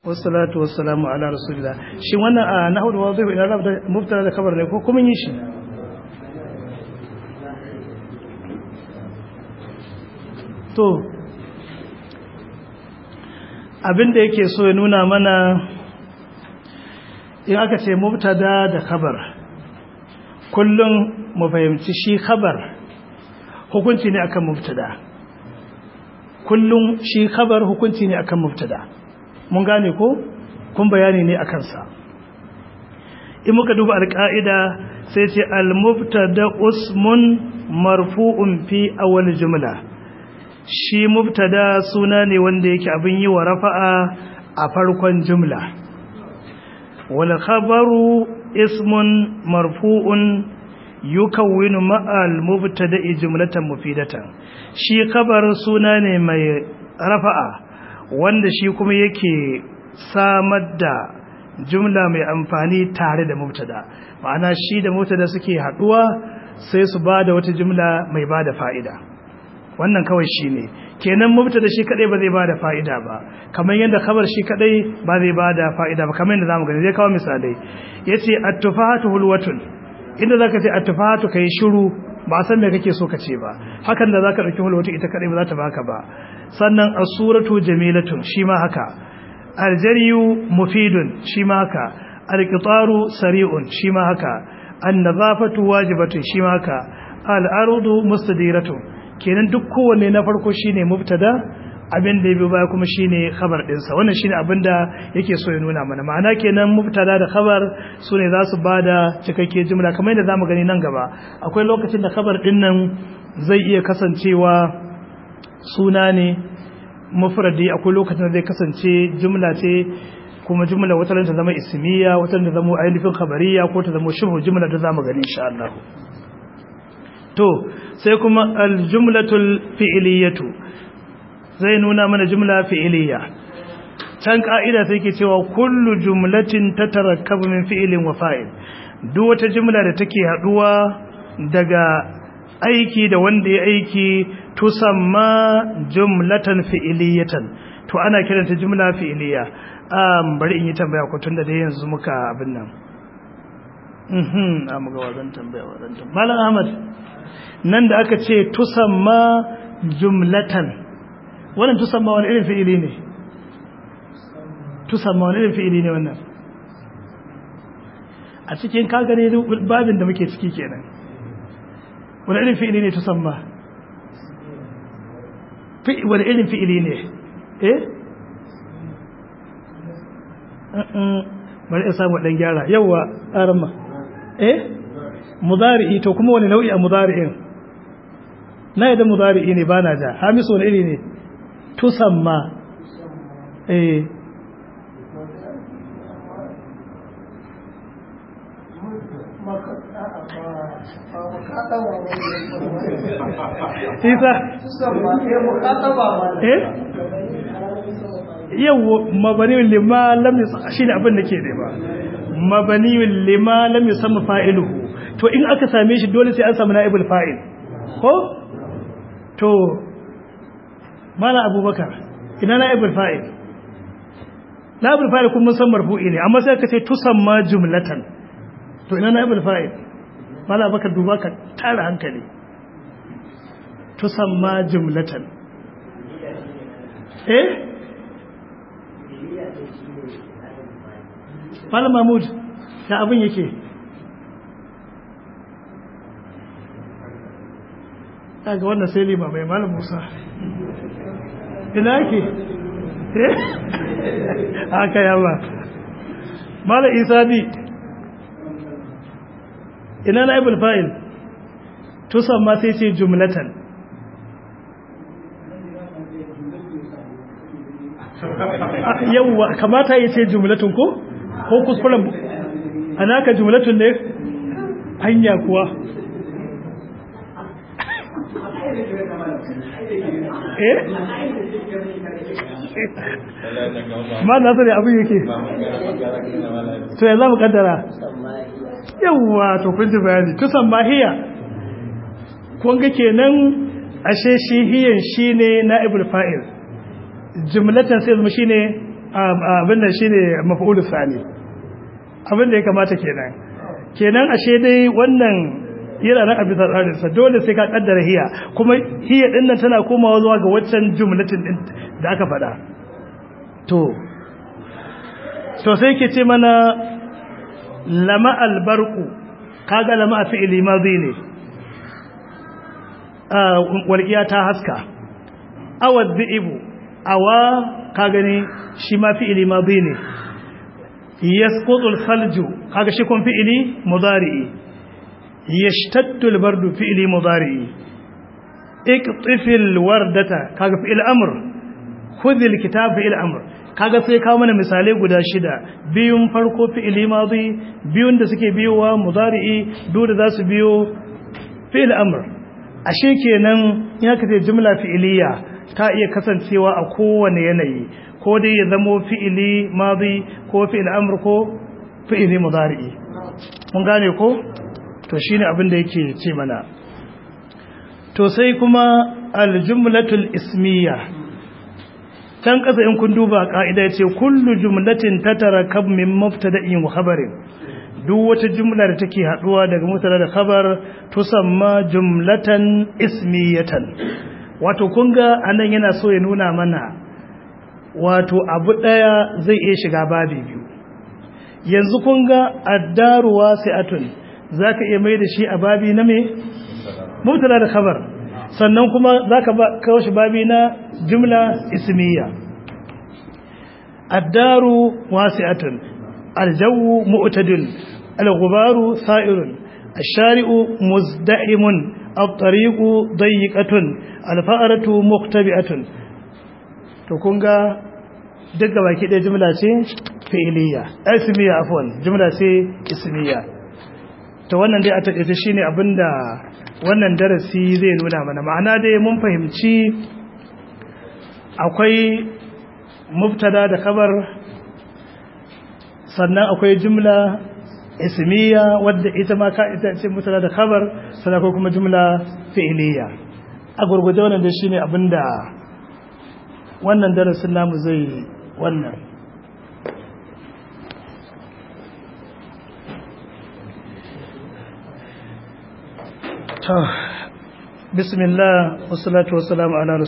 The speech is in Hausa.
wassalatu wassalamu ala rasulillah shi wannan a nahwu da wadhihu ila rabda mubtada da khabar ne ko kuma yi shi to abinda yake so ya nuna mana in aka ce mubtada da khabar kullum mu fahimci shi khabar hukunci ne akan mubtada kullum shi khabar hukunci ne akan mubtada mun gane ko kun bayani ne akan sa in muka duba alƙa'ida sai ce al-mubtada usmun marfu'un fi awwal jumla shi mubtada suna ne wanda yake abin yi wa rafa'a a farkon jumla wal khabaru ismun marfu'un yukawwinu ma'al mubtada'i jumlatan mufidatan shi khabar suna ne mai rafa'a wanda shi kuma yake samar da jumla mai amfani tare da mubtada ma'ana shi da mubtada suke haduwa sai su bada wata jumla mai bada fa'ida wannan kawai shi ne kenan mubtada shi kadai ba zai bada fa'ida ba kamar yadda khabar shi kadai ba zai bada fa'ida ba kamar yadda zamu gani zai kawo misalai yace at-tufahatu hulwatun inda zaka ce at-tufahatu kai shiru ba san me kake so ka ce ba hakan da zaka dauki hulwatu ita kadai ba za ta baka ba sannan as-suratu jamilatun shi ma haka al-jaryu mufidun shi ma haka al-qitaru sari'un shi ma haka an-nadhafatu wajibatun shi ma haka al-ardu mustadiratun kenan duk kowanne na farko shine mubtada abin da ya biyo baya kuma shine khabar dinsa wannan shine abin da yake so ya nuna mana ma'ana kenan mubtada da khabar sune za su bada cikakke jumla kamar yadda zamu gani nan gaba akwai lokacin da khabar din nan zai iya kasancewa suna ne mufradi akwai lokacin da zai kasance jumla ce kuma jumla wata ta zama ismiya wata ta zama ainihin khabariya ko ta zama shubhu jumla da zamu gani insha Allah to sai kuma aljumlatul fi'liyatu zai nuna mana jumla fi'liya can ka'ida sai ke cewa kullu jumlatin tatarakkabu min fi'lin wa fa'il duk wata jumla da take haduwa daga aiki da wanda ya aiki tusamma jumlatan fi'liyatan to ana kiranta jumla fi'liya um bari in yi tambaya ko tunda dai yanzu muka abin nan mhm amma ga wazan tambaya wazan tambaya malam ahmad nan da aka ce tusamma jumlatan wannan tusamma wani irin fi'ili ne tusamma wani irin fi'ili ne wannan a cikin kagare babin da muke ciki kenan wani irin fi'ili ne tusamma wani irin fi'ili ne eh bari in samu dan gyara yawa arama eh mudari'i to kuma wani nau'i a mudari'in na yadda mudari'i ne ba na ja hamisu wani iri ne tusamma eh isa eh yau mabaniyun lima lam shi ne abin da ke da ba mabaniyun lima lam yusamma fa'iluhu to in aka same shi dole sai an samu na'ibul fa'il ko to mala abubakar ina na'ibul fa'il na'ibul fa'il kuma san marfu'i ne amma sai ka ce tusamma jumlatan to ina na'ibul fa'il mala abubakar duba ka tara hankali tusamma jumlatan eh Malam Mahmud da abin yake daga wannan sai lima mai malam musa ina yake haka yawa malam isa bi ina na ibul fa'il tusan ma sai ce jumlatan yawwa kamata ya ce jumlatun ko ko kuskuren anaka jumlatun ne hanya kuwa eh ma na sani abin yake to ya za mu kaddara yawwa to kun ji bayani tusan mahiya kun ga kenan ashe shi hiyan shine na'ibul fa'il jumlatan sai zama shine abin da shine maf'ul sani abin da ya kamata kenan kenan ashe dai wannan yana nan a bisa tsarinsa dole sai ka kaddara hiya kuma hiya din nan tana komawa zuwa ga waccan jumlatin din da aka faɗa to to sai ke ce mana lama albarku kaga lama a fi'ili madhi ne walƙiya ta haska awad dhi'bu awa ka gani shi ma fi'ili madhi ne yasqutul salju kaga shi kun fi'ili mudari'i yashtaddu albardu fi'ili mudari'i iqtifil wardata kaga fi'il amr khudhil kitab fi'il amr kaga sai kawo mana misalai guda shida biyun farko fi'ili madi biyun da suke biyowa mudari'i duk da zasu biyo fi'il amr ashe kenan ya kace jumla fi'iliya ta iya kasancewa a kowane yanayi ko dai ya zamo fi'ili madi ko fi'il amr ko fi'ili mudari'i mun gane ko to shine abin da yake ce mana to sai kuma aljumlatul ismiya can kasa in kun duba ka'ida yace kullu jumlatin tatarakab min mubtada'in wa khabarin duk wata jumla da take haduwa daga mubtada da khabar tusamma jumlatan ismiyatan wato kun ga anan yana so ya nuna mana wato abu daya zai iya shiga babi biyu yanzu kun ga addaru wasi'atun zaka iya mai da shi a babi na me mubtada da khabar sannan kuma zaka ba kawo shi babi na jumla ismiya addaru wasi'atun aljawu mu'tadil alghubaru sa'irun الشارع مزدحم الطريق ضيقة الفأرة مختبئة to kun ga duk gaba ki ɗaya jumla ce fi'iliya ismiya afwan jumla ce ismiya to wannan dai a takaice shine abinda wannan darasi zai nuna mana ma'ana dai mun fahimci akwai mubtada da kabar sannan akwai jumla ismiya wadda ita ma ka ita ce mubtada da kabar sannan akwai kuma jumla fi'iliya a gurguje wannan dai shine abinda wannan darasin namu zai wannan بسم الله والصلاة والسلام على رسول